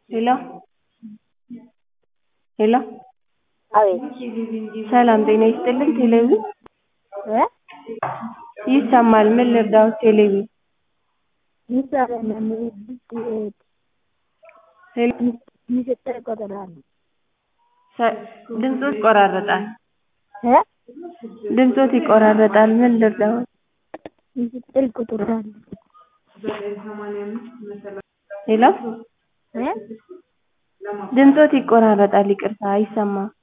ሄሎ ሄሎ አቤት ሰላም ጤና ይስጥልኝ ቴሌቪዥን እ ይሰማል ምን ልርዳዎት ቴሌቪዥን ሄሎ ሚስጥር ይቆጥራሉ ሰ- ድምፅዎት ይቆራረጣል እ ድምፅዎት ይቆራረጣል ምን ልርዳዎት ሚስጥር ይቆጥራሉ ሄሎ እ ድምፅዎት ይቆራረጣል ይቅርታ አይሰማም